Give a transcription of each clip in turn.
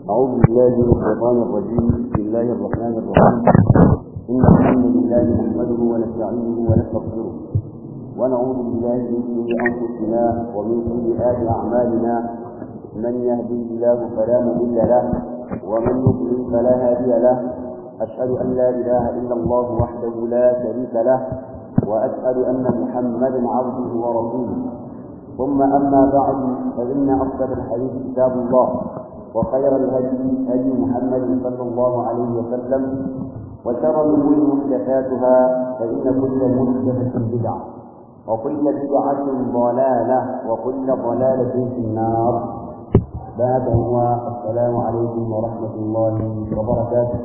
أعوذ بالله من الشيطان الرجيم بسم الله الرحمن الرحيم إن الحمد لله نحمده ونستعينه ونستغفره ونعوذ بالله من شرور أنفسنا ومن سيئات أعمالنا من يهدي الله فلا مضل له ومن يضلل فلا هادي له أشهد أن لا إله إلا الله وحده لا شريك له وأشهد أن محمدا عبده ورسوله ثم أما بعد فإن أصدق الحديث كتاب الله وخير الهدي هدي محمد صلى الله عليه وسلم وشر الأمور محدثاتها فإن كل محدثة بدعة وكل بدعة ضلالة وكل ضلالة في النار بعد هو السلام عليكم ورحمة الله وبركاته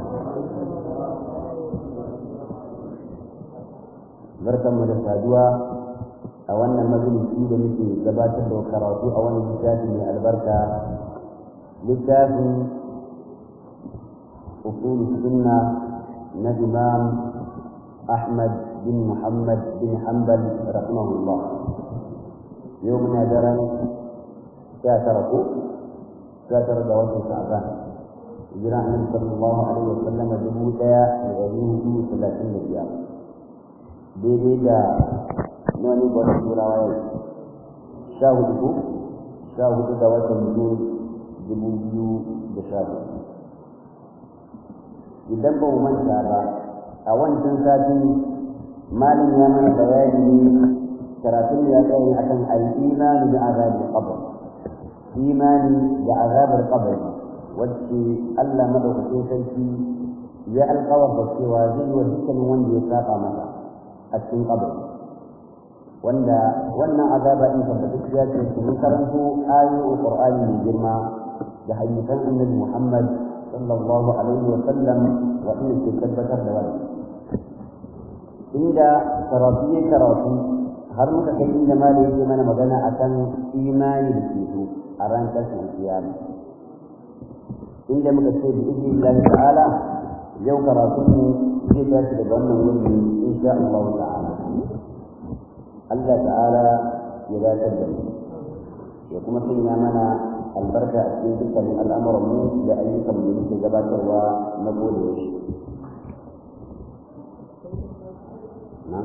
barkanmu da saduwa a wannan majalisi da muke gabatar da karatu a wannan littafi mai albarka littafin usul sunna na imam ahmad bin muhammad bin hanbal rahimahullah yau muna daren sha tara ko sha tara ga watan sha'ban hijira annabi sallallahu alaihi wa sallam dubu daya da ɗari hudu talatin da biyar daidai da wani gwada turawa yau sha hudu ko sha hudu da watan jun dubu biyu da sha hudu idan ba mu manta ba a wancan satin malin ya mana bayani ne karatun ya tsaye akan al-imani da azabar qabr imani da azabar qabr wacce Allah madaukakin sarki ya alƙawar da cewa zai wa dukkanin wanda ya saba masa a cikin kabari wanda wannan azaba in tabbatacciya ce su mun karanto ayoyin qur'ani mai girma da hadisan annabi muhammad sallallahu alaihi wa sallam wa inda ke tabbatar da wannan inda karatu ya karatu har muka kai inda ma yake mana magana akan imani da ceto a ran tashin kiyama inda muka ce bi idnillahi ta'ala yau karatunmu zai tashi daga wannan wurin insha Allah ta'ala Allah ta'ala ya dace da mu ya kuma sanya mana albarka a cikin dukkanin al'amuran mu da ayyukan mu da gabatarwa na gode shi na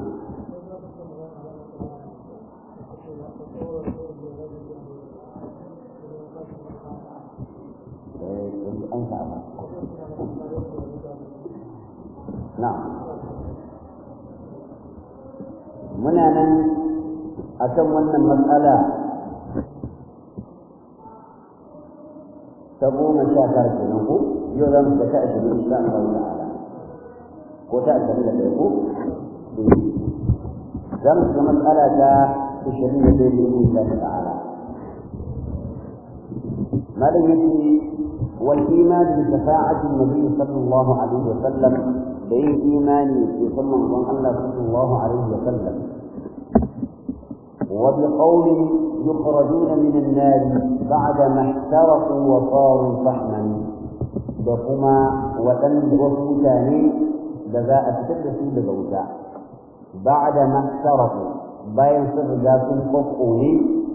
an sa'a na'am muna nan akan wannan matsala ta goma sha tara kenan ko yau za mu ga ta ashirin insha Allah ta'ala ko ta ashirin da ɗaya ko za mu ga matsala ta ashirin da ɗaya ne insha Allah ta'ala malam yake والإيمان بشفاعة النبي صلى الله عليه وسلم بين إيماني في صلى الله صلى الله عليه وسلم وبقول يخرجون من النار بعدما احترقوا وصاروا فحما دكما وتن وسوتاني بذاء تكدسوا ببوتا بعدما احترقوا باين سرجات قفقوني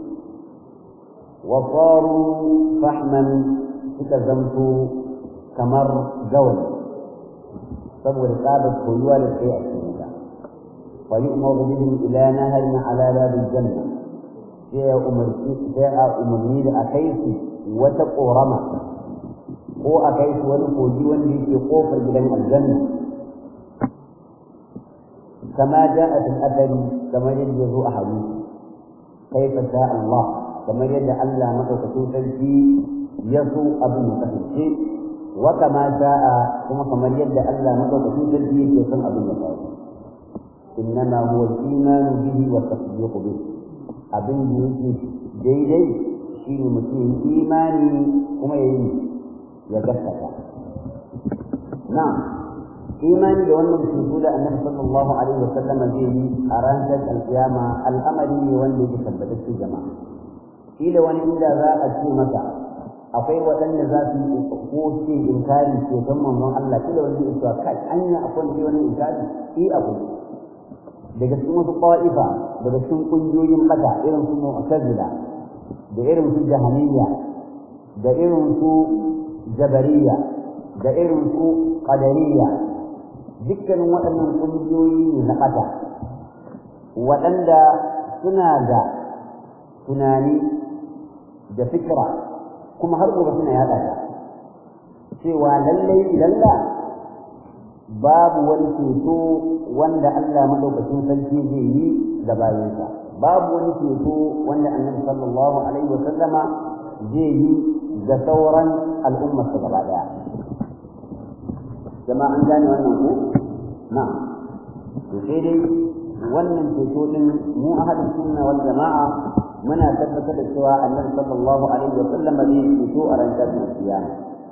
وصاروا فحما suka zamto kamar gawayi saboda tsabar koyuwa da tsaye a cikin ta fa yu'maru bihim ila naharin ala babil janna sai ya umarci sai a umarni da akai su wata korama ko akai su wani kogi wanda yake kofar gidan aljanna kama ja'a fil athari kamar yadda ya zo a hadisi kaifa sha Allah kamar yadda Allah madaukakin sarki ya so abin ya kasance wa kama sha'a kuma kamar yadda Allah madaukakin sarki yake son abin ya faru innama huwa al-iman bihi wa tasdiq bihi abin da yake daidai shine mutum imani kuma yayi ya gaskata na'am imani da wannan cutu da annabi sallallahu alaihi wa sallam zai yi a ranar alkiyama al'amari ne wanda yake tabbatacce jama'a kila wani inda za a ce maka akwai waɗanda za su yi ko ce inkari ce don manzon Allah kila wani zai cewa kai anya akwai ne wani inkari eh abu daga cikin wasu qa'ifa daga cikin kungiyoyin bata irin su mu'tazila da irin su jahaniyya da irin su jabariya da irin su qadariya dukkanin waɗannan ƙungiyoyi ne na ƙasa waɗanda suna da tunani da fikira kuma har gobe suna yaɗa ta cewa lallai ilalla babu wani ceto wanda Allah madaukakin sarki zai yi da bayansa babu wani ceto wanda annabi sallallahu alaihi wa sallama zai yi da sauran al'ummar su gaba daya jama'a an gane wannan ko na to sai dai wannan ceto din mu ahadin sunna wal jama'a muna tabbatar da cewa annabi sallallahu alaihi wa sallama zai ceto a ran tashin kiyama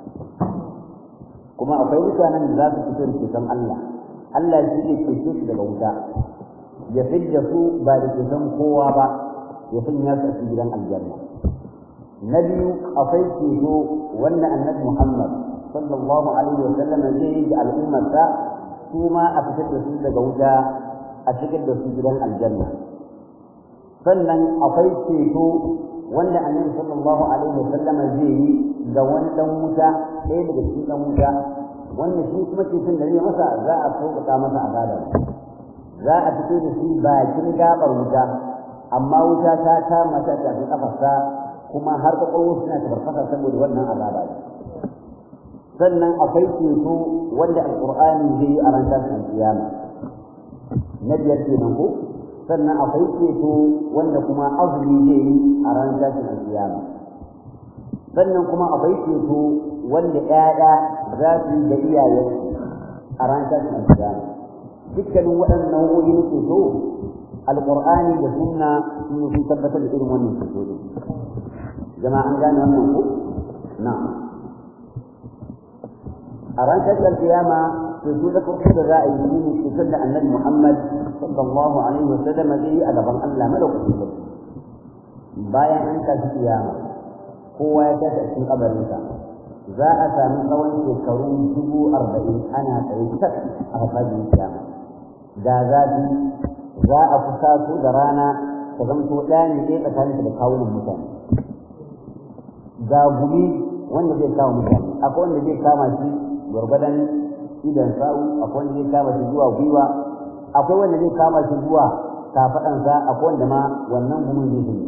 kuma akwai mutanen da za su fito da ceton Allah Allah shi ne cece su daga wuta ya fidda su ba da ceton kowa ba ya sanya su a cikin gidan aljanna na biyu akwai ceto wanda annabi Muhammad sallallahu alaihi wa sallam zai yi da al'ummarsa su ma a fitar da su daga wuta a cikin da su gidan aljanna sannan akwai ceto wanda annabi sallallahu alaihi wa sallam zai yi ga wani dan wuta ɗaya daga cikin dan wuta wanda shi kuma ceton da zai masa za a sauƙaƙa masa azaba za a fito da shi bakin gaɓar wuta amma wuta ta kama ta tafi kafarsa kuma har kwakwalwar suna tafarfasa saboda wannan azaba ne sannan akwai ceto wanda alƙur'ani zai yi a ran tashin kiyama na biyar kenan ko sannan akwai ceto wanda kuma azumi zai yi a ran tashin kiyama sannan kuma akwai ceto wanda ƴaƴa za su yi da iyayensu a ran tashin kiyama dukkanin waɗannan nau'o'i na ceto alƙur'ani da sunna sun sun tabbatar da irin wannan ceto din jama'a an gane wannan ko na'am a ran tashin kiyama ceto da farko da za a yi ne ceton da annabi Muhammad sallallahu alaihi wa sallam zai yi a gaban Allah madaukakin sarki bayan an tashi kiyama kowa ya tashi a cikin kabarinsa za a sami tsawon shekaru dubu arba'in ana tsaye tak a fasajin kiyama da zafi za a kusa su da rana ta zamto ɗaya ne ɗaya tsakaninta da kawunan mutane ga gumi wanda zai kawo mutane akwai wanda zai kama shi gwargwadon idan sa'u akwai wanda zai kama shi zuwa gwiwa akwai wanda zai kama shi zuwa kafaɗansa akwai wanda ma wannan gumin zai shi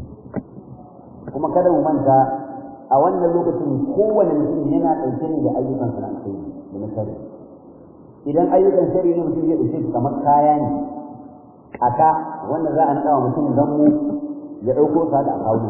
kuma kada mu manta a wannan lokacin kowane mutum yana ɗauke ne da ayyukan sa na alkhairi da na shari idan ayyukan shari ne mutum zai ɗauke su kamar kaya ne a ka wanda za a naɗa wa mutum zammu ya ɗauko sa da akawo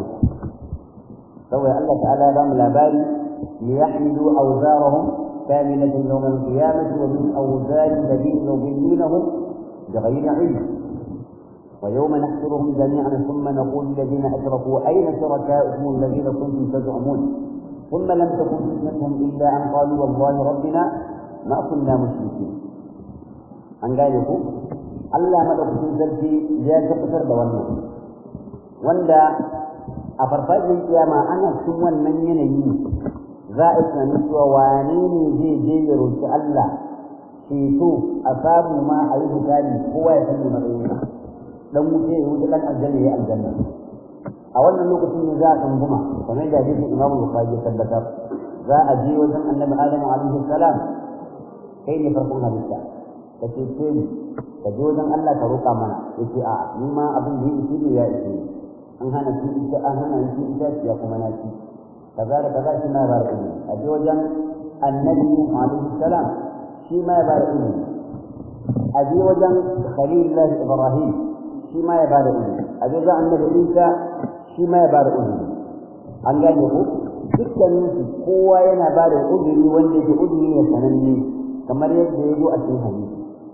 saboda Allah ta'ala ya bamu labari li yahmilu awzarahum kamilatan yawm al-qiyamah wa min awzar alladhina yudillunahum bighayri ilm ويوم نحشرهم جميعا ثم نقول للذين اشركوا اين شركاؤكم الذين كنتم تزعمون ثم لم تكن فتنتهم الا ان قالوا والله ربنا ما كنا مشركين an gane ku Allah madaukakin sarki ya tabbatar da wannan wanda a farfajin kiyama ana cikin wannan yanayi za a tunanin cewa wane ne zai je ya roki Allah ceto a samu ma a yi hisabi kowa ya san matsayinsa dan wuce ya wuce dan aljanna ya aljanna a wannan lokacin ne za a tunguma kamar da hadisin Imam Bukhari ya tabbatar za a je wajen Annabi Adam alaihi salam kai ne farkon halitta ka ce ce ni ka je wajen Allah ka roƙa mana yace a ni ma abin da yake ne ya ishe ni an hana shi ita an hana shi ita ya kuma na ci kaza da kaza shi ma ya bada ilimi a je wajen Annabi alaihi salam shi ma ya bada ilimi a je wajen Khalilullah Ibrahim shi ma ya ba da ilimi a ga annabi Isa shi ma ya ba da ilimi an gane ku dukkanin su kowa yana ba da uzuri wanda yake uzuri ne sananne kamar yadda ya zo a cikin hadisi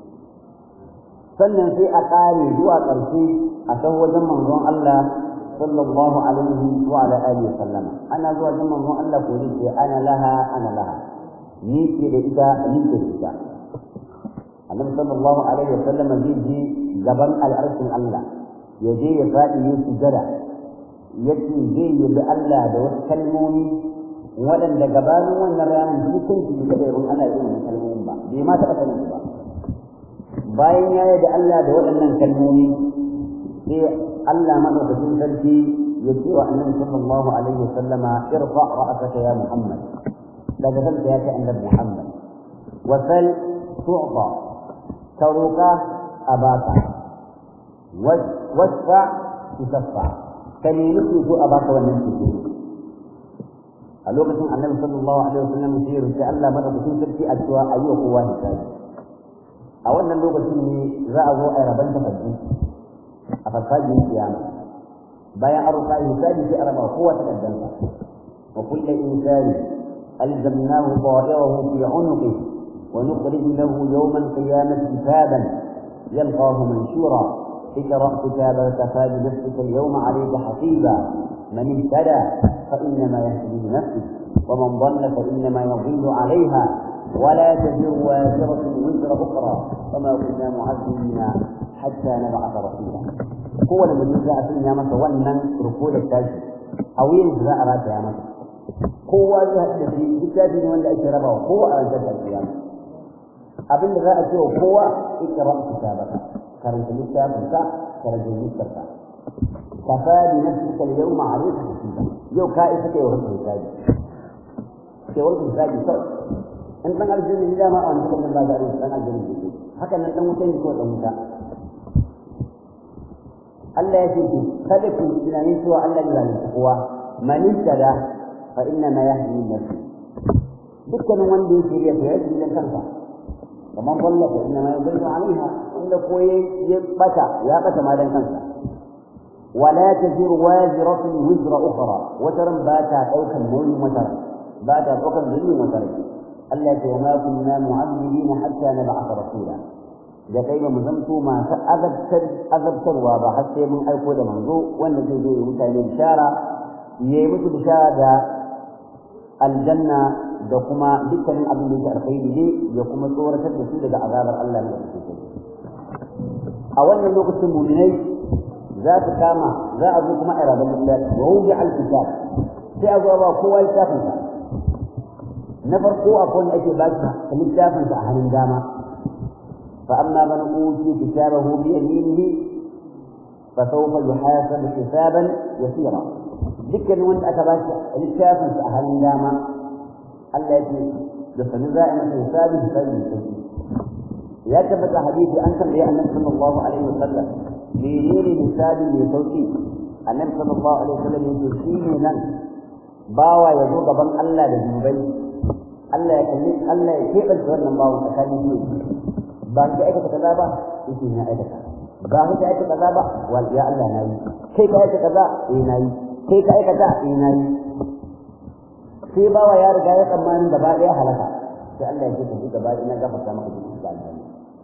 sannan sai a ƙare zuwa ƙarshe a san wajen manzon Allah sallallahu alaihi wa ala alihi sallama ana zuwa wajen manzon Allah ko ce ana laha ana laha ni ke da ita ni ke da ita annabi sallallahu alaihi wa sallam zai je gaban al'arshin Allah ya je ya faɗi ya sujada ya ce zai yi da Allah da wasu kalmomi waɗanda gabanin wannan ranar dukkan su ne kada yabon ana yin wannan kalmomin ba bai ma taɓa sanin ba bayan ya yi da Allah da waɗannan kalmomi sai Allah madaukakin sarki ya ce wa annabi sallallahu alaihi wa sallama irfa ra'asaka ya Muhammad daga kanka ya kai annabi Muhammad wasal tu'ta taruka abaka wasfa tusaffa kan yi nufi ko a baka wannan ceto a lokacin annabi sallallahu alaihi wasallam sai rubuta Allah madaukakin sarki a cewa ayi wa kowa hisabi a wannan lokacin ne za a zo a raban takardu a farfajin kiyama bayan an rufa hisabi sai a raba kowa takardunsa wa kullu insani alzamnahu ta'irahu fi 'unuqihi wa nukhrij lahu yawma al-qiyamati kitaban yalqahu manshura اقرأ كتابك كفى بنفسك اليوم عليك حسيبا من اهتدى فإنما يهتدي لنفسه ومن ضل فإنما يضل عليها ولا تزر وازرة وزر أخرى وما كنا معذبين حتى نبعث رسولا هو لما جاء فينا مثلا ونن ركول التاجي أو ينزل أراد يا مثلا kowa zai haɗu da shi littafi ne wanda ake rabawa kowa a ranar alƙiyama abin da za a ce wa kowa ikra kitabaka karanta littafin ka karanta littafin kafa bi nafsika al-yawma 'alayka hasiba yau ka isa kai wa hisabi kai wa hisabi kawai in dan aljanna ne dama a wani kan ba da dan aljanna ne haka nan dan wuta ne ko dan wuta Allah ya ce ku kada ku tunanin cewa Allah ya zalunta kowa man tada fa inna ma yahdi nafsi dukkanin wanda yake riya to yake dan kansa kamar wallah fa inna ma yudillu alaiha wanda ko ya bata ya bata ma dan kansa ولا تزر وازرة وزر أخرى وترى باتا أوكا نوي وترى باتا أوكا نوي وترى التي وما كنا معذبين حتى نبعث رسولا da kai ba mu zamto masu azabtarwa ba har sai mun aiko da manzo wanda zai zo ya mutane bishara ya yi musu bishara da aljanna da kuma dukkanin abin da yake alkhairi ne ya kuma tsoratar da su daga azabar Allah ne da a wannan lokacin muminai za su kama za a zo kuma a rabar littafi wa wuji alkitab sai a zo ba kowa littafinsa na farko akwai wanda ake ba shi littafinsa a hannun dama فأما من أوتي كتابه بيمينه فسوف يحاسب حسابا يسيرا ذكر وانت أتباش للشافن سأهل داما التي دفن زائمة حسابه حسابه يا كبت حديث أنت يا النبي صلى الله عليه وسلم menene misali mai sauki annabi sallallahu alaihi wasallam yake shine nan bawa ya zo gaban Allah da dubai Allah ya kalli Allah ya kebanta wannan bawan tsakanin su ba ka aikata kaza ba yake na aikata ba ka aikata kaza ba wal ya Allah na yi kai ka aikata kaza eh na yi kai ka aikata eh na yi sai bawa ya riga ya tsammanin gaba daya halaka sai Allah ya ce ka gaba ina gafarta maka duk da Allah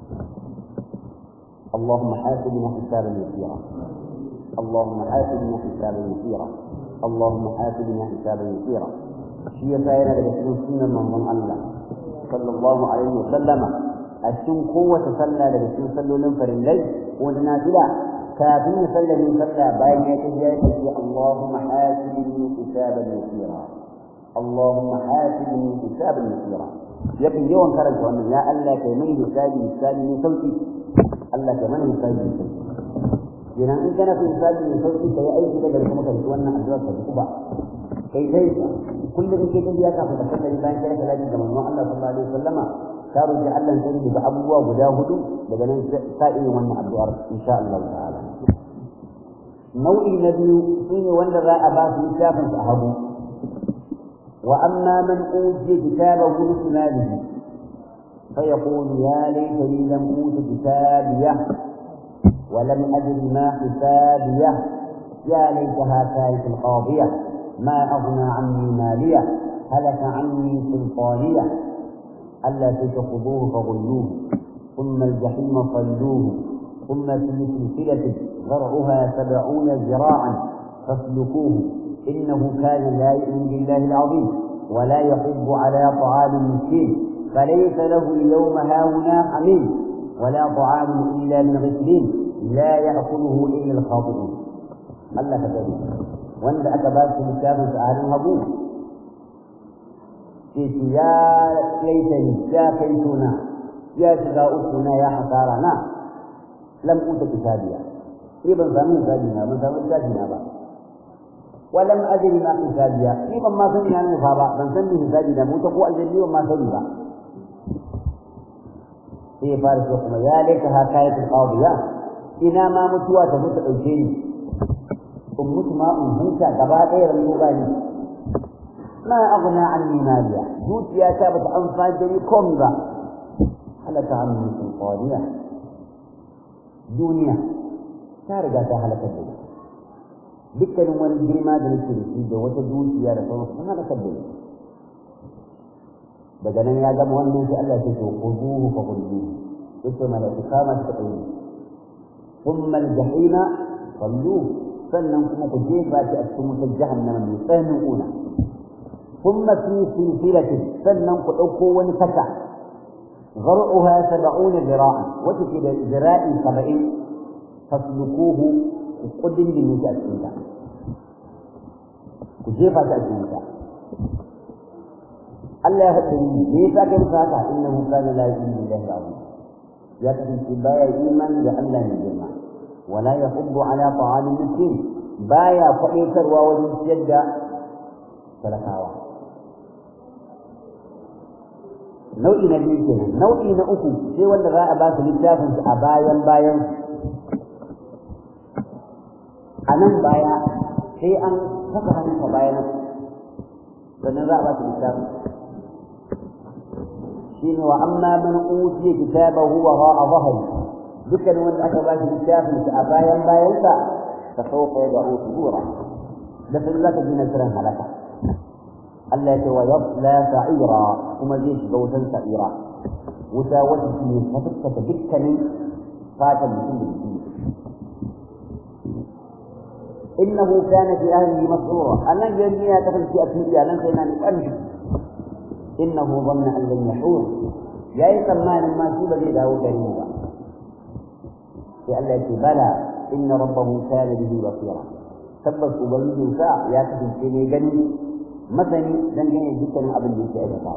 اللهم حاسبنا حسابا يسيرا اللهم حاسبنا حسابا يسيرا اللهم حاسبنا حسابا يسيرا شيء فاينا daga cikin sunnan manzon Allah sallallahu alaihi wa sallama a cikin kowace sallah daga cikin sallolin farillai ko na nafila kafin ya sallame sallah bayan ya tafi ya tafi Allahumma hasibni hisaban yasira Allahumma hasibni hisaban yasira yakan yawan karanta wannan ya Allah kai mai hisabi hisabi ne sauki Allah ka mana hisabi ne kenan in kana son hisabi ne sauki kai aiki daga kuma kai wannan addu'a ka duba kai kai kullum kai kai ya kafa da kai bayan kai salati ga manzon Allah sallallahu alaihi wasallama ka roki Allah sai daga abubuwa guda hudu daga nan sai wannan addu'ar insha Allah ta'ala nau'i na biyu shine wanda za a ba su littafin sa hagu wa amma man ujiya kitabahu bi shimalihi فيقول يا ليتني لم اوت كتابيه ولم ادر ما حسابيه يا ليتها كانت القاضيه ما اغنى عني ماليه هلك عني سلطانيه الا تخذوه فغلوه ثم الجحيم صلوه ثم في سلسله ذرعها سبعون ذراعا فاسلكوه انه كان لا يؤمن بالله العظيم ولا يحب على طعام المسكين فليس له اليوم هاهنا حميم ولا طعام إلا من غسلين لا يأكله إلا الخاطئون الله كذلك وأنت أتبات الكتاب سألهم أبوه يا ليتني يا كيتنا يا شقاؤتنا يا حسارنا لم أوت كتابيا إيه بن سامي كتابنا بن سامي كتابنا بقى ولم أدري ما حسابيا فيما ما سمي عن الفابا من سمي حسابي نموت قوة الجنة وما سمي با في فارس وقم يا ليتها كانت القاضية إنا ما متوا تموت الجن أمت ما أمهوتا قبائل غير المغاني ما أغنى عني ماليا جوت يا كابت أنفال جري كومبا هلك عني سلطانية دنيا تارجع هلك الدنيا dukkanin wani girma da nake da shi da wata dukiya da sauransu suna da kabbe daga nan ya gama wannan sai Allah ya ce ku zuhu fa kullu yace malaiku kama shi kai thumma al-jahima sallu sannan kuma ku jefa shi a cikin wutar jahannama mai tsananin kuna thumma fi silsilati sannan ku dauko wani saka zar'uha 70 zira'an wata ke da zira'i 70 faslukuhu kudin da yake a cikin ta ku jefa ta a cikin ta Allah ya faɗi ni me yasa kai musa haka innahu kana la yu'minu billahi al-azim ya kasance baya imani da Allah ne girma wala yahuddu ala ta'amin miskin baya faɗaitarwa wajen ciyar da talakawa nau'i na biyu kenan nau'i na uku sai wanda za a ba su littafin a bayan bayan a nan baya sai an saka hannunka bayan sannan za a ba su littafin shine wa amma man utiya kitabahu wa ra'a dhahri dukkan wanda aka ba shi littafin sa a bayan bayansa fa sawfa yad'u subura da sai zaka ji nasiran halaka Allah ya ce wa yasla sa'ira kuma zai shiga wutan sa'ira wuta wata ce ta fuskata dukkanin fatan mutum da jiki إنه كان في أهله مسرورا أنا جميع تفل في أسمية لن سينا نقرش إنه ظن أن لن يحور يا يسمى ما سيب لي له كريما لأن بلى إن ربه كان به بصيرا تبس أبيه ساعة يا تفل في جني مثني لن جني جدا أبن بيت أجل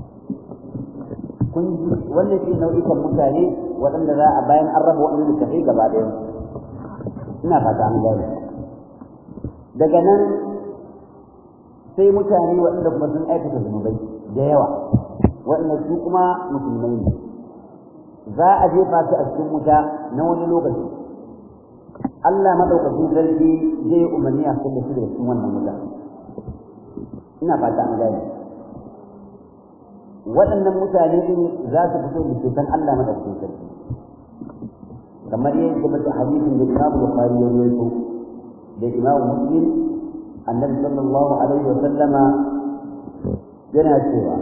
kun ji wannan shi nau'ikan mutane waɗanda za a bayan an raba waɗanda tafi gaba ɗaya ina fata an gane daga nan sai mutane waɗanda kuma sun aikata zunubai da yawa waɗanda su kuma musulmai ne za a jefa su a cikin wuta na wani lokaci Allah madaukakin sarki zai umarni a cikin da su da cikin wannan wuta ina fata an gane waɗannan mutane din za su fito da ceton Allah madaukakin sarki kamar yadda bata hadisin da Imam Bukhari ya rawaito da Imam Muslim Annabi sallallahu alaihi wa sallama yana cewa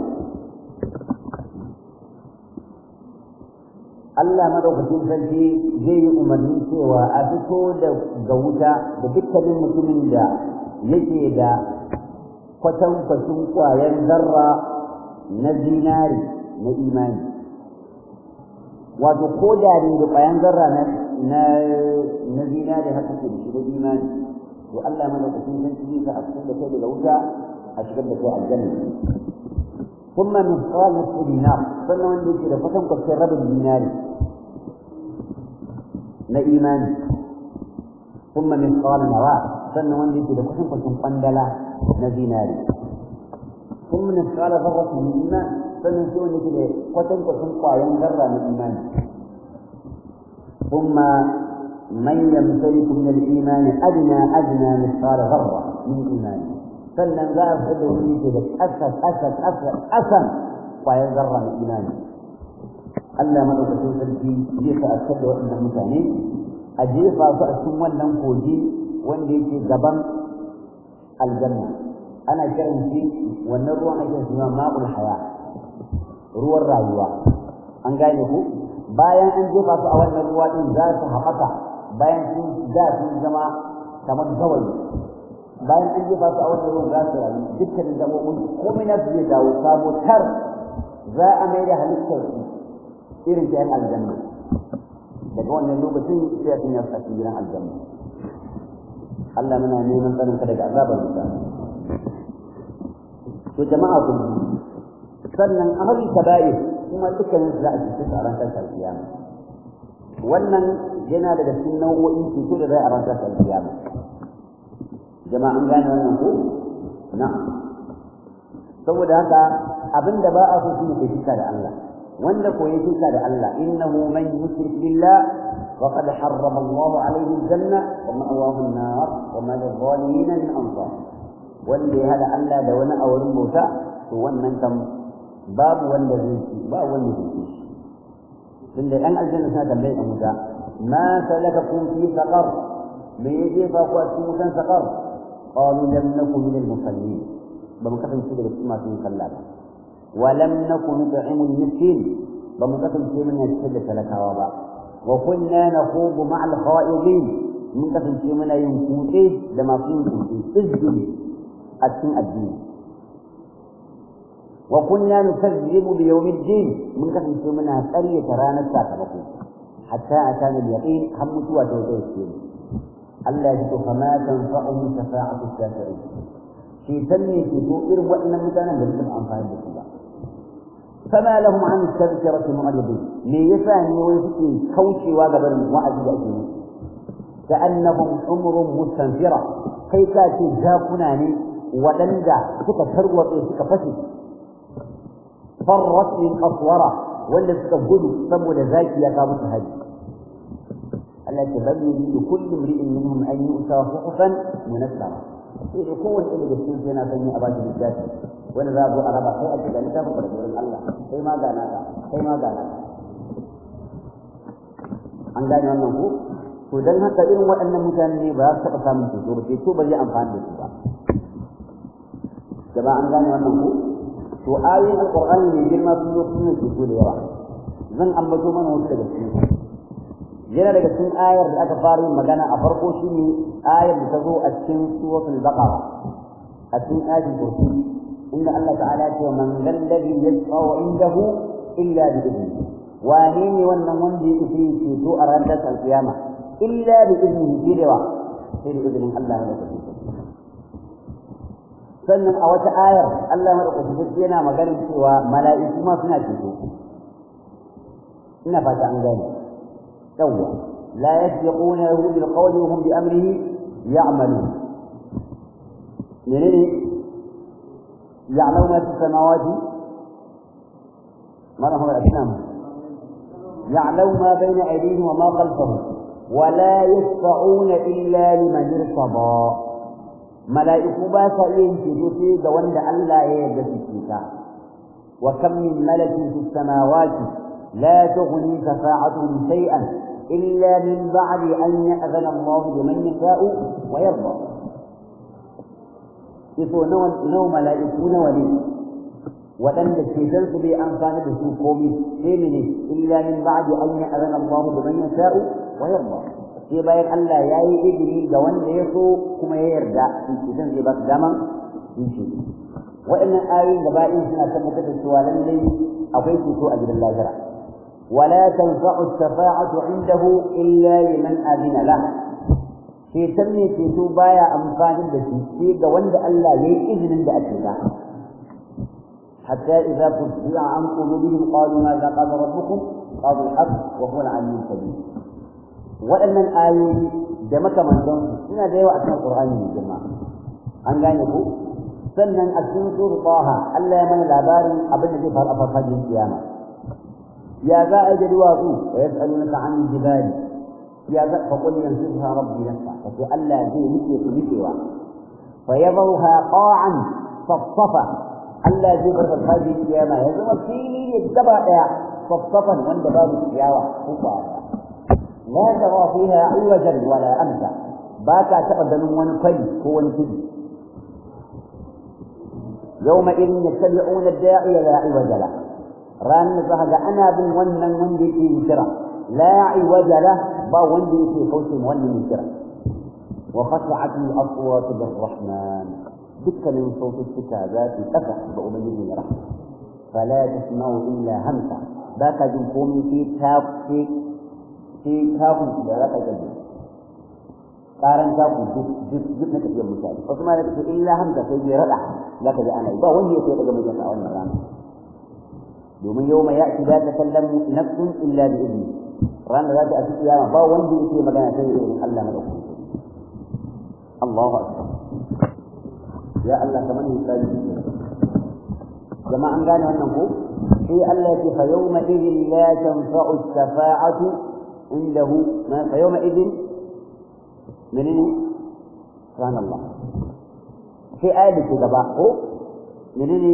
Allah madaukakin sarki zai yi umarni cewa a fito da ga wuta da dukkanin mutumin da yake da kwatankwacin kwayar zarra na zinari na imani wato ko da ne da kwayan zarra na na zinari haka ke da shi da imani to Allah madaukakin sarki zai sa a cikin da kai daga wuta a cikin da kai aljanna ثم مثقال نصف دينار sannan wanda yake da kwatan kwatan rabin dinari na imani ثم مثقال نواة sannan wanda yake da kwatan kwatan kwandala na zinari ثم مثقال ذرة من إيمان sannan sai wanda yake da kwatan kwatan kwayan zarra na imani ثم من يمتلك من الإيمان أدنى أدنى مثقال ذرة من إيمان sannan za a fada wani ke da ƙasar ƙasar ƙasar ƙasar ƙwayar zarra na imani Allah madaukakin sarki zai sa a da waɗannan mutane a jefa su a cikin wannan kogi wanda yake gaban aljanna ana kiran shi wannan ruwan ake suna ma'ul haya ruwan rayuwa an gane ku bayan an jefa su a wannan ruwa din za su haɓaka bayan sun da sun zama kamar gawayi bayan an jefa su a wannan ruwan za su rayu dukkanin gaɓoɓin komai na su zai dawo sabo tar za a mai da halittar su irin ta yan aljanna daga wannan lokacin sai a sun yi a cikin gidan aljanna Allah muna neman tsarin ka daga azabar wuta to jama'a ku sannan amali kaba'ir kuma dukkanin su za a cikin su a ran kasar kiyama wannan yana daga cikin nau'o'in cuto da za a ran kasar kiyama jama'an gane wannan ko na'am saboda haka abinda ba a so shine kai shirka da Allah wanda ko yake shirka da Allah innahu man yushrik billah faqad harrama Allah alayhi aljanna wa ma'wahu an-nar wa ma lil-zalimin min ansar wanda ya hada Allah da wani aurin bauta to wannan kam babu wanda zai ci ba wanda zai ci tunda ɗan aljanna suna tambayin a wuta ma salakakum fi saqar me yaje fa ku a cikin wutan saqar qalu lam nakum min al-musallin ba mu kasance daga cikin masu yin sallah ba wa lam nakum nut'imu al-miskin ba mu kasance muna cikin da talakawa ba wa kunna nakhubu ma'a al-kha'idin mun kasance muna yin kutse da masu yin kutse izgili a cikin addini wa kunna nukazzibu bi yawmiddin mun kasance muna ƙaryata ranar sakamako hatta atana al-yaqin har mutuwa ta zo ce Allah ya ce fa ma tanfa'uhum shafa'atu shafi'in shi tanne ke to irin waɗannan mutanen da suka amfani da su ba fama lahum an tadhkirati mu'ridin me yasa ne wai suke kaucewa ga barin wa'azi da ake musu ka'annahum umrun mustanfira kai ka ce jakuna ne waɗanda suka tarwatse suka fashe farrat min qaswara wanda suka gudu saboda zaki ya kawo musu haji Allah ya bari yuridu kullu imri'in minhum an yu'ta suhufan munassara sai da kowace ɗaya daga cikin yana son yi a bashi littafi wanda za a zo a raba kai a cikin littafin da wurin Allah kai ma gana ka kai ma gana ka an gane wannan ko to dan haka irin waɗannan mutane ne ba za su taɓa samun ceto ba ceto ba zai amfani da su ba gaba an gane wannan ko to ayoyin alqur'ani ne girma sun zo sun ceto da yawa zan ambato mana wasu daga cikin yana daga cikin ayar da aka fara yin magana a farko shine ayar da ta zo a cikin suratul baqara a cikin ayatul kursi inda Allah ta'ala ya ce man dalladhi yashfa'u indahu illa bi idnihi wane ne wannan wanda yake fi ceto a ranar alkiyama illa bi idnihi jirewa sai da izinin Allah ya rubuta sannan a wata ayar Allah madaukakin yana magana cewa mala'iku ma suna ceto ina fata an gane سوى لا يسبقونه بالقول وهم بأمره يعملون منين يعلم ما في السماوات ما هو الأسلام يعلم ما بين أيديهم وما خلفهم ولا يشفعون إلا لمن ارتضى ملائكة باسا ينشدوا دوند ألا يجد وكم من ملك في السماوات لا تغني شفاعتهم شيئا إلا من بعد أن يأذن الله لمن يشاء ويرضى يسوع نو ملائكة ولي وأن الشيطان سبي أنفان بسوء قومي سيمني إلا من بعد أن يأذن الله لمن يشاء ويرضى sai bayan Allah ya yi izini ga wanda ya so kuma ya yarda shi zai ba su dama in ce waɗannan ayoyin gaba ɗin suna tabbatar da cewa lallai akwai ceto a gidan lahira ولا تنفع الشفاعة عنده إلا لمن أذن له في سمي في توبايا أنفان التي في جوند ألا لي إذن عند أتنا حتى إذا فزع عن قلوبهم قالوا ماذا قال ربكم قالوا الحق وهو العلي الكبير وأن الآية جمك من دون هنا ديوة أثناء القرآن من جماعة أن قال sannan a cikin sura Taha Allah ya mana labarin abin da zai faru a farfajin kiyama يا زائد الواقي ويسألونك عن الجبال يا ذا فقل ينسفها ربي نسفا فتؤلى زي مثل كمثلها فيضرها قاعا صفصفا ألا زي برد هذه القيامة يزم فيني يتبع صفصفا عند باب السياوة لا ترى فيها عوجا ولا أمسا باكا تقدم ونقل هو نكذب يومئذ يتبعون الداعي لا عوج له ranar za ga ana bin wannan wanda yake yin kira la iwajala ba wanda yake kauce ma wannan yin kira wa khashat al aswat lir rahman dukkanin saututtuka za su kasa ga ubangiji ya rahma fala tasma'u illa hamsa ba ka jin komai sai ta sai sai ta ku da za ka gani karan ta ku duk duk duk na tafiyar mutane wasu ma da illa hamsa sai bai rada za ka ji ana yi ba wanda yake daga mutum a wannan rana domin yau mai ya'ti la takallamu nafsun illa bi idni ranar za ta a kiyama ba wanda yake magana sai irin Allah na dauki Allahu akbar ya Allah kamar misali jama'a an gane wannan ko sai Allah ya ce fa yawma idhin la tanfa'u shafa'atu indahu fa yawma idhin menene subhanallah sai ayat da ke gaba ko menene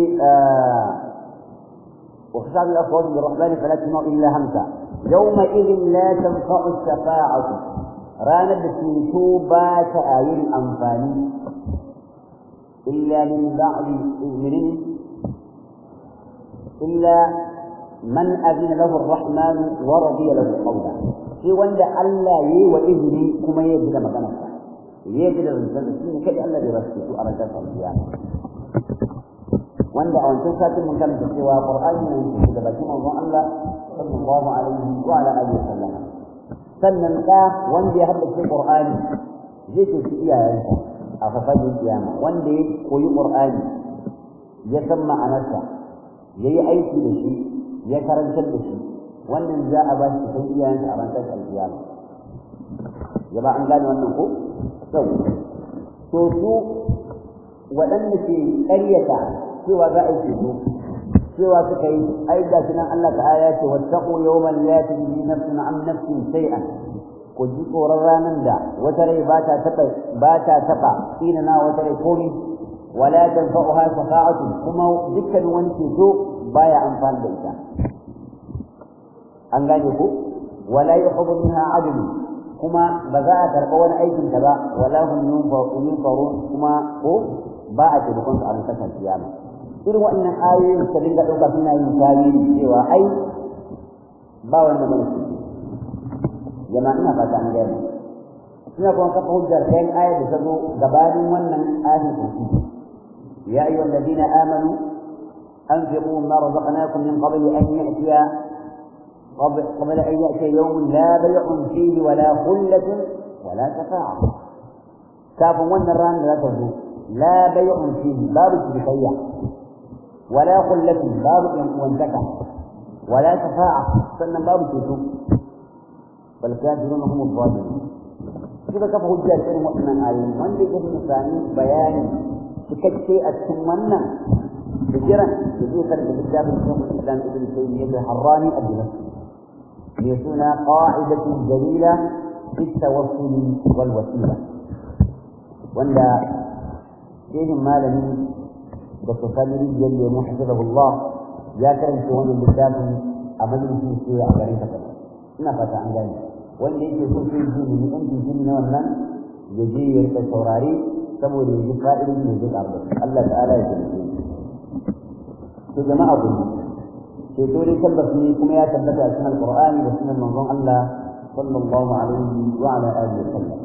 وخشعت الأصوات للرحمن فلا تسمع إلا همسا يومئذ لا تنفع الشفاعة رانا بسيتو بات آيين أنفاني إلا من بعد إذن إلا من أذن له الرحمن ورضي له قولا في وند ألا يي وإذني كما يجد مكانك يجد الإنسان كي ألا يرسل أرجاء القيامة wanda a wancan satin mun karanta cewa Qur'ani ne da bakin manzon Allah sallallahu alaihi wa ala alihi wasallam sannan ka wanda ya haddace Qur'ani zai ce shi iyayensa a fafajin kiyama wanda ya koyi Qur'ani ya san ma'anarsa ya yi aiki da shi ya karantar da shi wannan za a ba shi san iyayensa a ranar alkiyama jama'a an gane wannan ko sau to su waɗanda ke ƙaryata cewa za a yi ceto cewa suka yi ai ga shi nan Allah ta'ala ya ce wattaqu yawman la tajzi nafsun an nafsin shay'an ku ji tsoron ranar da wata rai ba ta taɓa ba ta taɓa tsina na wata rai komai wala tanfa'uha shafa'atu kuma dukkan wani ceto baya amfani da ita an gane ko wala yuhibbu minha adlu kuma ba za a karɓa wani aikin ta ba wala hum yunfarun kuma ko ba a taimakon su a kasar kiyama irin waɗannan ayoyin su dinga ɗauka suna yin tarihi cewa ai ba wanda bane su jama'a ina fata an gaya suna kuma kafa hujjar kayan ayar da ta zo gabanin wannan ayin kursi ya ayyuhal ladina amanu أنفقوا مما رزقناكم من قبل أن يأتي قبل أن يأتي يوم لا بيع فيه ولا خلة ولا شفاعة كاف ون الران لا تزول لا بيع فيه باب الشركية ولا خلة باب وانتكع ولا شفاعة سنة باب الشركة بل كافرون هم الظالمون كيف كفى هجة شيء مؤمن آيين من يجب الثاني بيان تكتشي أتمنى هجرا يذكر بكتاب الشيخ الإسلام ابن تيمية الحراني الدمشقي ليكون قاعدة جليلة في التوسل والوسيلة ولا فيهم ما لم بتصدر جل حفظه الله يا كرم شؤون الكتاب أمل في سوء غريبة ina fata an gane wanda yake so sai ji ne in ji ne wannan ya je ya rika saurare saboda ya ji fa'idin da zai karɓa Allah ta'ala ya tabbata to jama'a ku ceto dai tabbas ne kuma ya tabbata a cikin alqur'ani da sunan manzon Allah sallallahu alaihi wa ala alihi wa sallam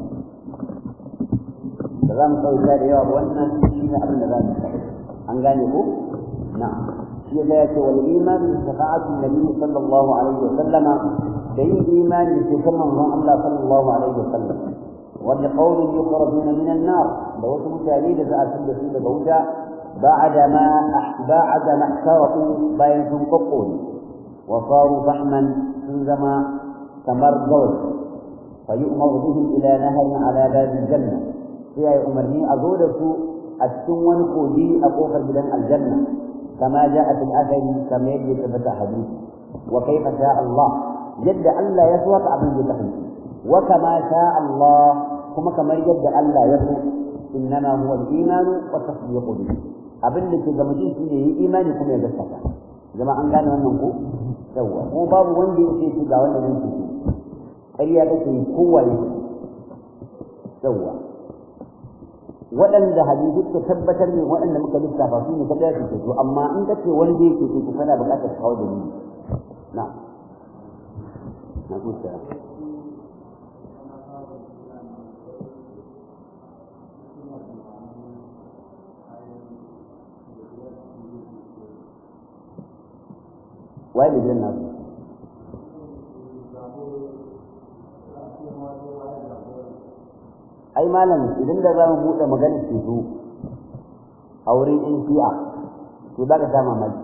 da za mu sauka da yawa wannan shi ne abin da za mu an gane ko na'am shi ya ce wal iman bi shafa'ati nabi sallallahu alaihi wa sallama da yin imani da ceton manzon Allah sallallahu alaihi wa sallam wa bi qawlin yukhrajuna min an-nar da wasu mutane da za a tunda su daga wuta بعد ما بعد ما احترقوا بين قطون وصاروا فحما سنزما كمر زوج فيؤمر بهم الى نهر على باب الجنه فيها يؤمرني ازودك السون كودي اقوف بدن الجنه كما جاء في الاثر كما يجي ثبت حديث وكيف شاء الله جد الا يسوق عبد يتقي وكما شاء الله كما كما جد الا يسوق انما هو الايمان والتصديق به abin da ke ga mutum shi ne yi imani kuma ya gaskata zama an gane wannan ko yawa ko babu wanda yake shi ga wanda zai ce ƙarya take yi kowa yake yawa waɗanda hadisi suka tabbatar ne waɗanda muka lissafa su ne kada su to amma in ka ce wanda yake ce ku kana buƙatar kawo da ni na na kusa waye da gidan nasu ai malam idan da za mu buɗe magana ce zo a wurin in shi'a to za ka sha mamaki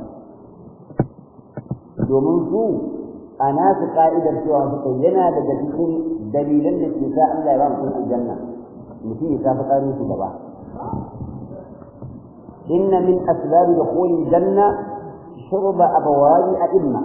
domin su a nasu ka'idar cewa suka yana daga cikin dalilan da ke sa Allah ya ba mutum aljanna mutum ya tafi ƙarin su gaba inna min asbab dukhul janna shurba abawali a'imma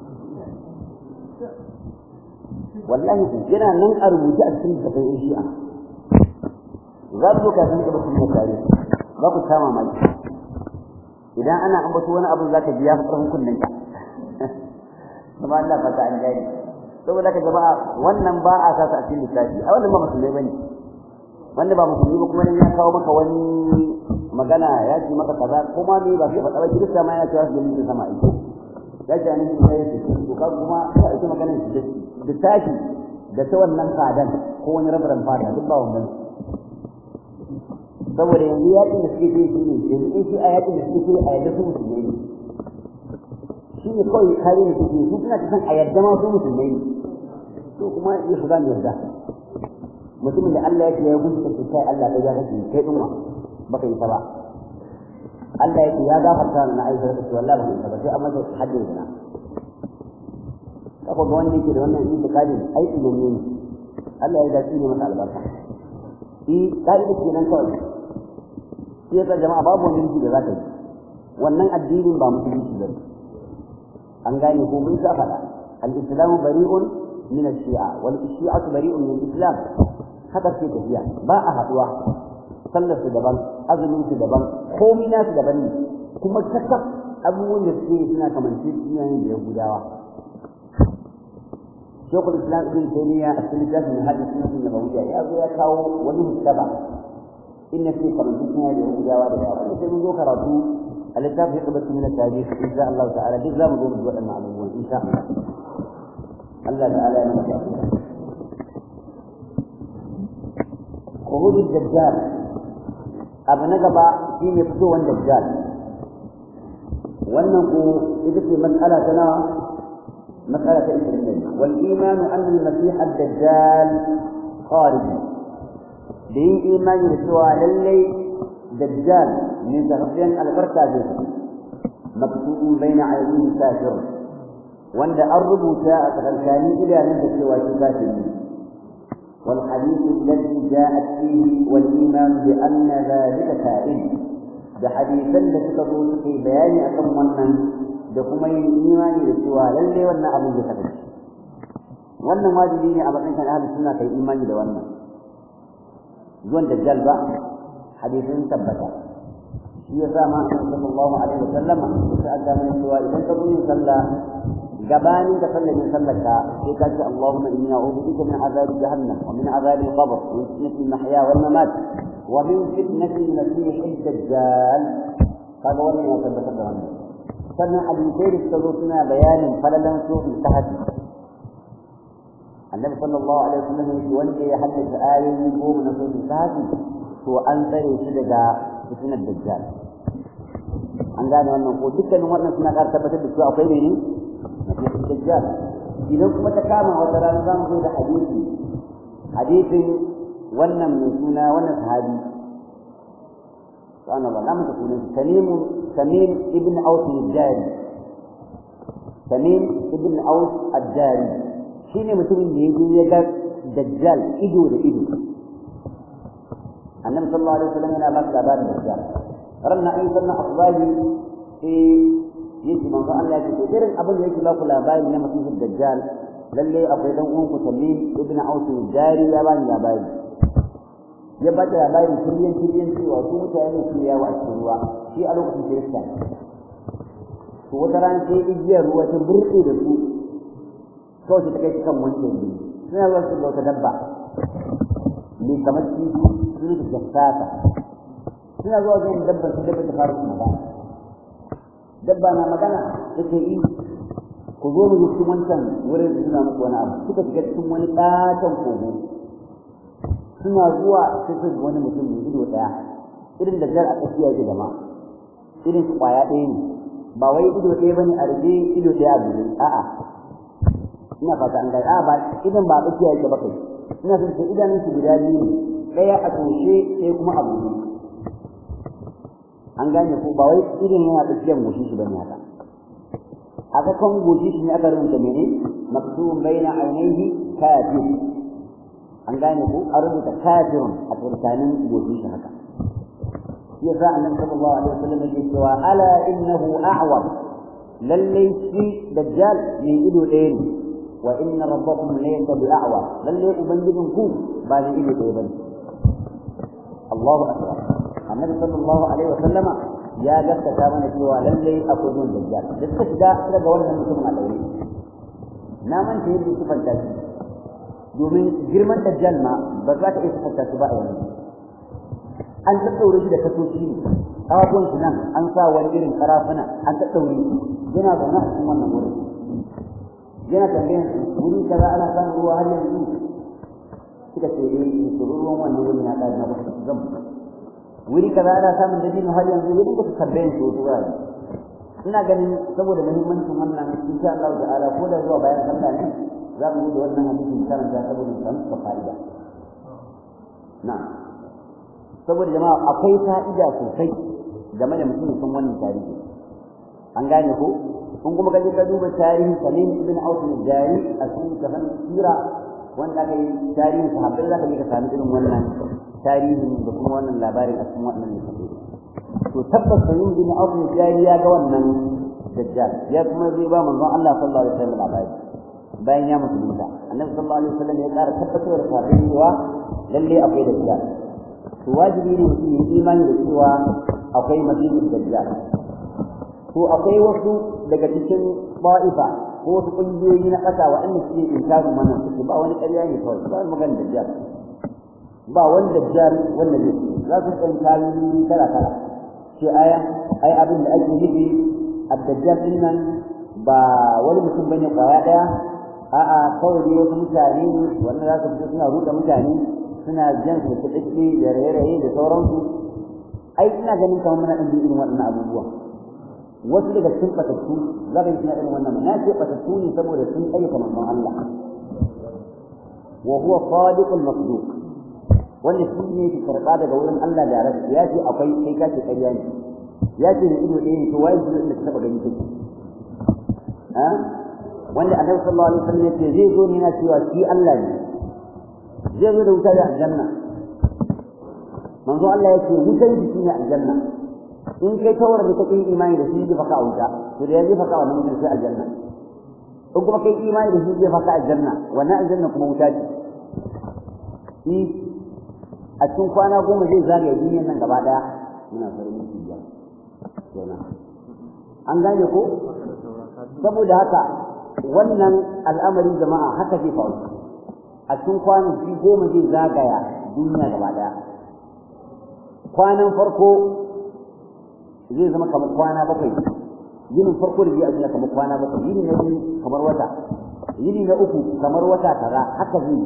wallahi yana nan a rubuce a cikin tafai shi'a za ku ka san da bakin tare za ku kama mai idan ana ambato wani abu zaka ji ya fi karfin kunnen ka kuma Allah fata an gani saboda ka jama'a wannan ba a sa a cikin lissafi a wannan ba musulmai bane wanda ba musulmi ba kuma ne ya kawo maka wani magana ya ce maka kaza kuma ne ba sai faɗa ba kirista ma ya ce wasu jami'in sama aiki ya ce ne ya yi to ka kuma ka ake maganar shi da tashi da ta wannan fadan ko wani rabaran fada duk ba wannan saboda yanzu yaƙin da suke yi shi ne yanzu in shi a yaƙin da suke yi a yadda su musulmai ne shi ne kawai kare ne suke su suna san a yadda ma su musulmai ne to kuma ya su mu yarda mutumin da Allah ya ce ya gunta kai kai Allah kai ya kake kai dinwa baka yi ta ba Allah ya ce ya gafarta na Aisha ta ce wallahi baka yi ta ba sai amma sai haddin zina kafa ga wanda yake da wannan itikadi aiki ne ne Allah ya dace ne masa albarka shi kai da kenan kawai shi ya jama'a babu wani miji da za ka yi wannan addinin ba musulunci ba an gane ko mun sa faɗa al-islamu bari'un min ash-shi'a wal shi'atu bari'un min al-islam haka ce tafiya ba a haduwa sallar su daban azumin su daban komai na su daban ne kuma kakaf abubuwan da suke suna kamance iyayen da yahudawa shekul islam ibn taymiya a cikin littafin hadis sunnah nabawiyya ya zo ya kawo wani mutaba inna fi kamance iyayen da yahudawa da yawa sai mun zo karatu a littafin hikmatu min at-tarikh insha Allah ta'ala duk zamu zo mu ji waɗannan abubuwan insha Allah Allah ta'ala ya mana tafiya خروج الدجال أبو نقبة في مفتوى الدجال وأنه إذا في مسألة تنا مسألة إسلامية والإيمان أن المسيح الدجال خارج به إيمان يسوع للي دجال من تغطين البركة مكتوب بين عينيه كافر وأن أربو ساعة غلكاني إلى أن تسوى كافر والحديث الذي جاءت فيه والإيمان بأن ذلك كائن بحديثا لتكتبوا في بيان أكم ونن دكما الإيمان لسوى للي ون أبو جسد ون واجبين أبو كان أهل السنة في إيمان لون زون دجال بقى حديث ثبت shi yasa ma sallallahu alaihi wasallam sai aka mai cewa idan ka zo sallah gabanin da sallar sallarka sai ka ce Allahumma inni a'udhu bika min azabi jahannam wa min azabi al-qabr wa min fitnati al-mahya wal mamat wa min fitnati al-masih ad-dajjal kaga wannan ya tabbata da wannan sannan hadisai da suka zo suna bayanin falalan sufi tahaddi annabi sallallahu alaihi wasallam yake wanda ya haddace ayoyi goma na sufi tahaddi to an tsare shi daga fitnar dajjal an gane wannan ko dukkanin wannan suna ƙara tabbatar da cewa akwai ne masih dajjal idan kuma ta kama wata rana za mu zo da hadisi hadisin wannan mai suna wannan sahabi subhanallah na muka sunan tamim tamim ibn aus al-jari tamim ibn aus al-jari shine mutumin da yaje ya ga dajjal ido da ido annabi sallallahu alaihi wasallam yana ba labarin dajjal ranna ai sannan asbahi eh yake manzo Allah ya ce irin abin da yake ba ku labari na masihul dajjal lalle akwai dan uwan ku Tamim ibn Aus al-Jari ya bani labari ya bada labari kiryan kiryan cewa su mutane su yawo a cikin ruwa shi a lokacin Kirista to wata ran sai igiyar ruwa ta burke da su kawai ta kai kan wancan ne suna zuwa su wata dabba mai kamar kifi sun da jassata suna zuwa wajen dabban su dabba ta fara magana dabba na magana take yi ku zo mu cikin wancan wurin suna muku wani abu suka shiga cikin wani ɗatan kogo suna zuwa sai su wani mutum mai ido ɗaya irin da jar a tsakiya yake gama irin su ƙwaya ɗaya ne ba wai ido ɗaya bane a rufe ido ɗaya a buɗe a'a ina fata an gani a'a ba idan ba a tsakiya yake ba kai ina son sai idanun su guda biyu ne ɗaya a toshe ɗaya kuma a buɗe an gane ko ba wai irin yana tsakiyar goshi shi bane haka aka kan goshi shi ne aka rubuta mene maktubun baina ainihi kafir an gane ko an rubuta kafirun a tsakanin goshi shi haka yasa annabi sallallahu alaihi wasallam yake cewa ala innahu a'war lalle shi dajjal ne ido ɗaya ne wa inna rabbakum laysa bi'a'war lalle ubangijin ku ba ne ido ɗaya bane Allahu akbar annabi sallallahu alaihi wasallam ya gaskata mana cewa lalle akwai zuwan dajjal da suka shiga daga wannan mutumin a daure na manta yadda su fanta shi domin girman dajjal ma ba za ka iya sifanta shi ba a yanzu an tattaure shi da kasoci ne kawagon shi nan an sa wani irin karafuna an tattaure shi yana zaune a cikin wannan wurin yana tambayan su wuri kaza ana samun ruwa har yanzu suka ce eh to ruwan wannan wurin ya ƙara na ba su zan wuri kaza ana samun dabino har yanzu wuri ba su tambayan su wasu wurare ina ganin saboda muhimmancin wannan insha Allah ta'ala ko da zuwa bayan sallah ne za mu yi da wannan hadisin karanta saboda mu samu fa'ida na'am saboda jama'a akwai fa'ida sosai game da mutum sun wannan tarihi an gane ko kun kuma kaje ka duba tarihin Salim ibn Auf al-Dari a cikin kafan sira wanda aka yi tarihin sahabbai za ka je ka sami irin wannan tarihin da kuma wannan labarin a cikin wannan littafi to tabbas Salim ibn Auf al-Dari ya ga wannan dajjal ya kuma zai ba manzon Allah sallallahu alaihi wasallam labari bayan ya musulunta annabi sallallahu alaihi wasallam ya ƙara tabbatar da sahabbai cewa lalle akwai dajjal to wajibi ne mutum yi imani da cewa akwai masihul dajjal to akwai wasu daga cikin ba'ifa ko wasu ƙungiyoyi na ƙasa waɗanda suke inkarin wannan suke ba wani ƙarya ne kawai ba magana dajjal ba wani dajjal wanda zai za su ɗan tarihi kala kala ce aya ai abin da ake nufi ad-dajjal din nan ba wani mutum bane kwaya ɗaya a'a kawai dai wasu mutane ne wanda za su fito suna ruɗa mutane suna jan su kiɗiɗɗi da raye-raye da sauransu ai ina ganin kamar muna ɗan irin waɗannan abubuwa wasu daga cikin batattu za ka yi suna irin wannan na ce batattu ne saboda sun ayyuka manzon Allah wa huwa sadiqul masduq wanda shi ne ke karɓa daga wurin Allah da rasu ya ce akwai kai ka ce ƙarya ne ya ce ne ido ɗaya ne to waye shi da ka taɓa gani kake wanda annabi sallallahu alaihi wasallam ya ce zai zo ne yana cewa shi Allah ne zai zo da wuta da aljanna manzo Allah yake wutar jiki ne aljanna in kai tawar da kake imani da shi zai faka a wuta to da yaji faka wannan mutum sai aljanna in kuma kai imani da shi zai faka aljanna wannan aljanna kuma wuta ce shi a cikin kwana goma zai zagaya duniyar nan gaba daya muna farin ciki ya kenan an gane ko saboda haka wannan al'amarin jama'a haka zai faru a cikin kwanaki goma zai zagaya duniya gaba daya kwanan farko zai zama kamar kwana bakwai yinin farko da zai a duniya kamar kwana bakwai yini na biyu kamar wata yini na uku kamar wata tara haka zai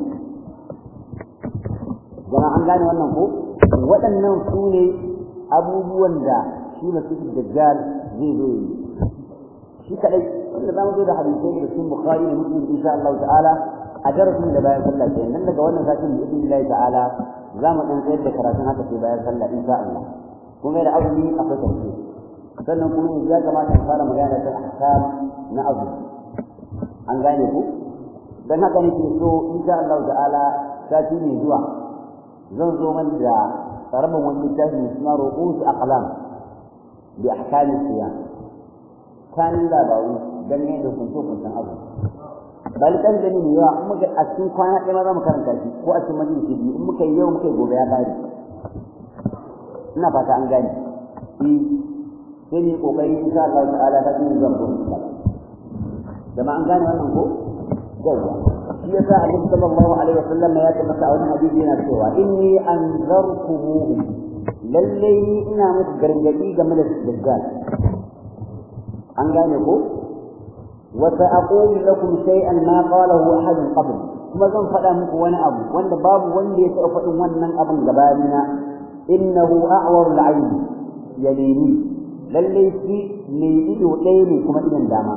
jama'a an gane wannan ko waɗannan su ne abubuwan da shi masifin dajjal zai zo yi shi kadai wanda za mu zo da hadisai da cikin bukhari da muslim insha Allah ta'ala a darasin da bayan sallah ke nan daga wannan satin da ibn Allah ta'ala za mu dan tsayar da karatun haka sai bayan sallah insha Allah kuma da azumi akwai tafsir sannan kuma yanzu ya kamata mu fara magana kan ahkam na azumi an gane ku dan haka nake so insha Allah ta'ala sati ne zuwa zan zo man da karamin wani littafi mai suna ru'us aqlam bi ahkamis siyam kanin labaru dangane da kunce-kuncen abu bal kan gani ne yawa in muka a cikin kwana ɗaya ma za mu karanta shi ko a cikin majalisi biyu in muka yi yau muka yi gobe ya ƙare ina fata an gane eh sai ne kokari insha Allah ta'ala ta cikin zan gurin sa dama an gane wannan ko yawa shi yasa Annabi sallallahu alaihi wasallam ya tabbata a wani hadisi yana cewa inni anzarkumuhu lalle ni ina muku gargadi game da dajjal an gane ko وسأقول لكم شيئا ما قاله أحد قبل kuma zan faɗa muku wani abu wanda babu wanda ya taɓa faɗin wannan abin gabanina innahu a'waru al-ayn yalini lalle shi ne ido ɗaya ne kuma idan dama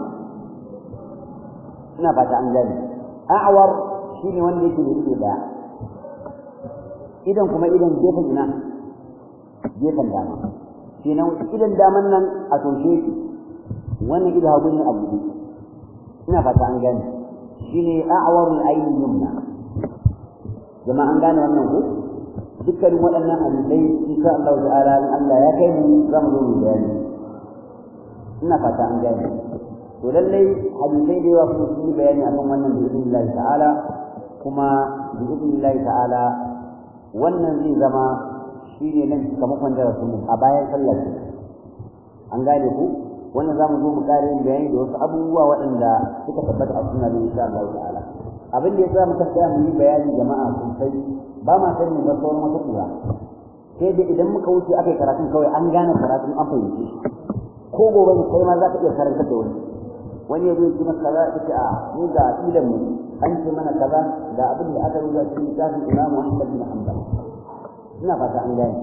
ina fata an gani a'war shine wanda yake da ido ɗaya idan kuma idan gefen ina gefen dama kenan idan daman nan a toshe shi wannan ido hagu ne a buɗe ina fata an gane shine a'warul ayni yumna jama'a an gane wannan ko dukkanin waɗannan hadisai insha Allah ta'ala in Allah ya kai mu za mu zo mu bayani ina fata an gane to lallai hadisai da yawa kuma sun yi bayani akan wannan bi idnillahi ta'ala kuma bi idnillahi ta'ala wannan zai zama shine nan sakamakon darasin mu a bayan sallar an gane ku wannan za mu zo mu ƙara yin bayani da wasu abubuwa waɗanda suka tabbata a sunna da insha Allah ta'ala abin da ya sa muka tsaya mu yi bayani jama'a sosai ba ma san mu ga sauran wata kura sai da idan muka wuce aka yi karatun kawai an gane karatun an fahimce shi ko gobe ne kai ma za ka iya karanta da wani wani ya zo ya maka kaza ya ce a mu ga ilan mu an ce mana kaza da abin da aka rubuta cikin littafin Imam Muhammad bin Hanbal ina fata an gane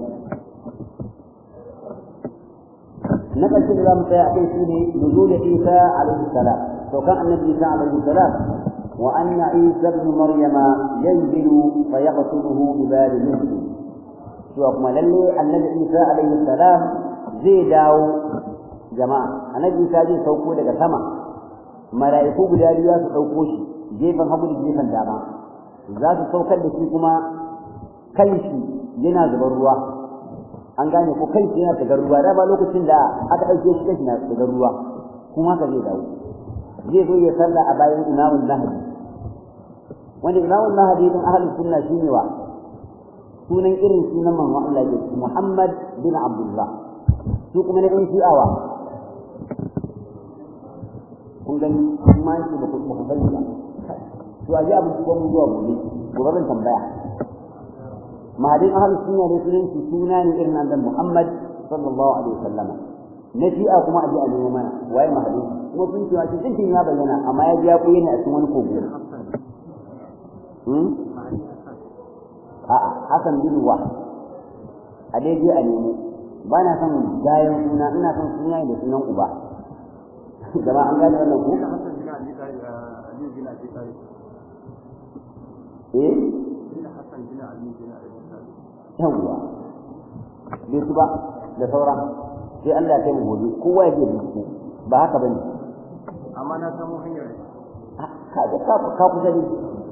na ƙarshe da za mu tsaya a kai shi ne nuzul Isa alaihi salam to kan annabi Isa alaihi salam wa anna Isa ibn Maryama yanzilu fa yaqtuluhu bi bari misli to kuma lalle annabi Isa alaihi salam zai dawo jama'a annabi Isa zai sauko daga sama mala'iku guda biyu za su ɗauko shi gefen hagu da gefen dama za su saukar da shi kuma kan shi yana zubar ruwa an gane ko kai yana daga ruwa dama lokacin da aka ɗauke shi kai na daga ruwa kuma haka zai dawo zai zo ya salla a bayan imamul mahdi wanda imamul mahdi din ahlus sunna shine wa sunan irin sunan manzon Allah ya ce Muhammad bin Abdullah su kuma ne ɗan shi'awa kun gani kuma yake ba ku ba ku sani ba to a ji abin ko mun zuwa gobe gobe zan tambaya mahadin ahlus sunna ne sunan shi suna ne irin annabi Muhammad sallallahu alaihi wasallam na shi'a kuma a ji a nemo mana waye mahadin kuma sun cewa shi dinkin ya bayyana amma ya ji ya koyi ne a cikin wani kogo hmm a'a hasan bin wah a dai je a nemo ba na son gayan suna ina son suna da sunan uba jama'a an gane wannan ku eh yawwa bai su ba da sauran sai Allah ya kai mu gobe kowa ya je bincike ba haka bane amma na samu hanyar ka ga ka ka kusa ne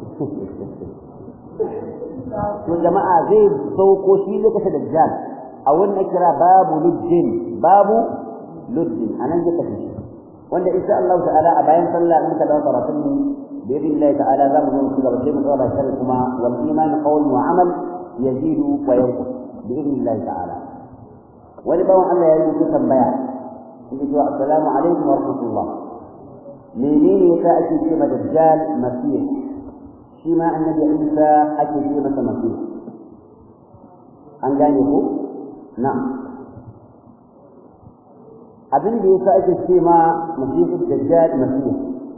to jama'a zai sauko shi lokacin dajjal a wannan kira babu luddin babu luddin anan zai kace shi wanda insha Allah ta'ala a bayan sallah in ka dawo karatun mu bi idnillahi ta'ala za mu zo mu gaba sai mu tsara shi kuma wal iman qawl wa amal yazidu wa yanqus bi idnillahi ta'ala wani bawan Allah ya yi tambaya yake cewa assalamu alaikum wa rahmatullah menene yasa ake ce ma dajjal masih shi ma annabi Isa ake ce masa masih an gane ko na'am abin da yasa ake ce ma masihu dajjal masih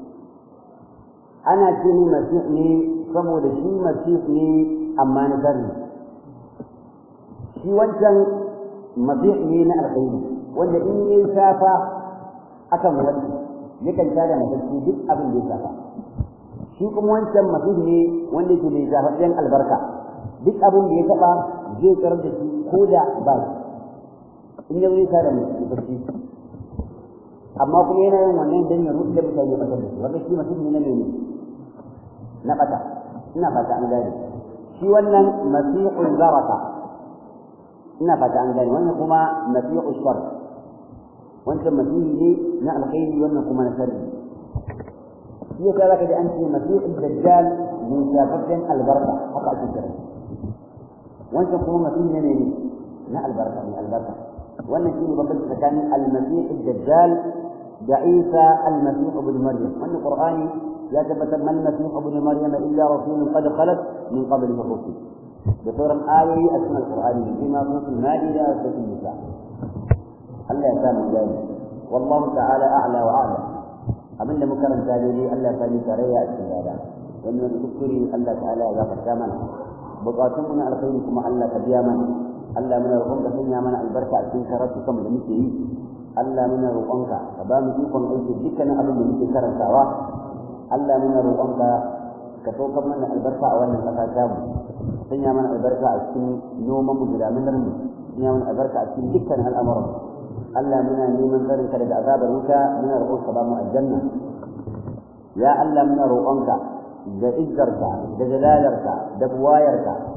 ana ce ni masih ne saboda shi masih ne amma na zarri shi wancan masih ne na alkhairi wanda in yayi safa akan wani yakan tada matacce duk abin da ya safa shi kuma wancan masih ne wanda yake da zafaffen albarka duk abin da ya taba zai karar da shi ko da ba in ya zai tada matacce amma kuma yana yin wannan dan ya rufe mutane ya fatar da su wanda shi masih ne na ne na bata ina fata an gane shi wannan masihul baraka ina fata an gane wannan kuma masihul shar wancan masihi ne na alkhairi wannan kuma na sharri shi yasa zaka ji an ce masihul dajjal min shafaffen albarka haka ake kira wancan kuma masihi ne ne na albarka ne albarka wannan shi ne babban tsakanin almasihul dajjal da isa almasihu ibn maryam wannan qur'ani ya tabbatar man masih ibn maryam illa rasulun qad khalat min qablihi rusul da sauran ayoyi a cikin alqur'ani bima suratul maida da suratul nisa Allah ya samu gani wallahu ta'ala a'la wa a'lam abinda muka karanta dai Allah ya sani tarayya a cikin dada wannan kuskure Allah ta'ala ya gafarta mana bukatun mu na alkhairi kuma Allah ka biya mana Allah muna roƙon ka sanya mana albarka a cikin karatu kan da muke yi Allah muna roƙonka ka ba mu ikon aiki dukkanin abin da muke karantawa Allah muna roƙonka ka saukar mana albarka a wannan ƙasa ta mu sanya mana albarka a cikin noman mu da daminar mu sanya mana albarka a cikin dukkan al'amuran Allah muna neman tsarin ka daga azabar wuta muna roƙon ka ba mu aljanna ya Allah muna roƙonka da izzarka da jalalarka da buwayarka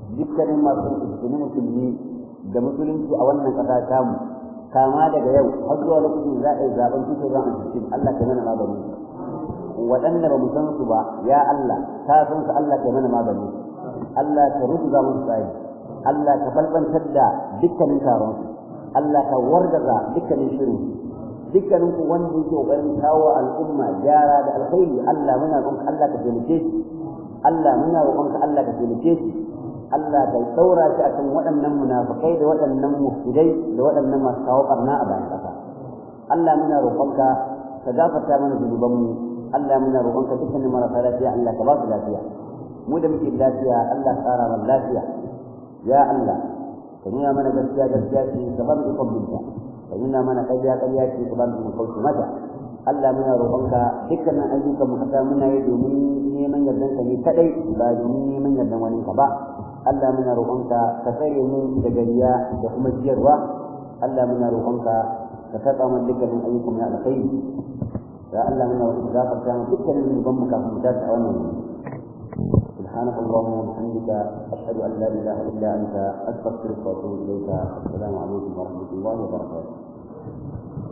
dukkanin masu musulmi musulmi da musulunci a wannan ƙasa tamu kama daga yau har zuwa lokacin za a yi zaben tuto zan a cikin Allah ka mana magani waɗanda ba mu san su ba ya Allah ka san su Allah ka mana magani Allah ka rubuta musu tsayi Allah ka balbantar da dukkanin taron su Allah ka wargaza dukkanin shirin dukkanin ku wanda yake kokarin kawo al'umma gyara da alkhairi Allah muna roƙon Allah ka taimake shi Allah muna roƙon ka Allah ka taimake shi Allah ka saura shi akan waɗannan munafikai da waɗannan mufsidai da waɗannan masu kawo barna a bayan ƙasa Allah muna roƙon ka ka gafarta mana zunubanmu Allah muna roƙon ka dukkanin marasa lafiya Allah ka ba su lafiya mu da muke lafiya Allah ka ƙara mana lafiya ya Allah ka nuna mana gaskiya gaskiya ce ka ba mu ikon binta ka nuna mana ƙarya ƙarya ce ka ba mu ikon kauce mata Allah muna roƙonka dukkanin ayyukan mu kasa muna yi domin neman yardan ka ne kadai ba domin neman yardan wani ka ba Allah muna roƙonka ka tsare mu daga riya da kuma jiyarwa Allah muna roƙonka ka karɓa mana dukkanin ayyukan mu na alkhairi ya Allah muna roƙonka ka gafarta mana dukkanin zunuban mu kafin mu tashi a wannan سبحانك اللهم وبحمدك أشهد أن لا إله إلا أنت أستغفرك وأتوب إليك السلام عليكم ورحمة الله وبركاته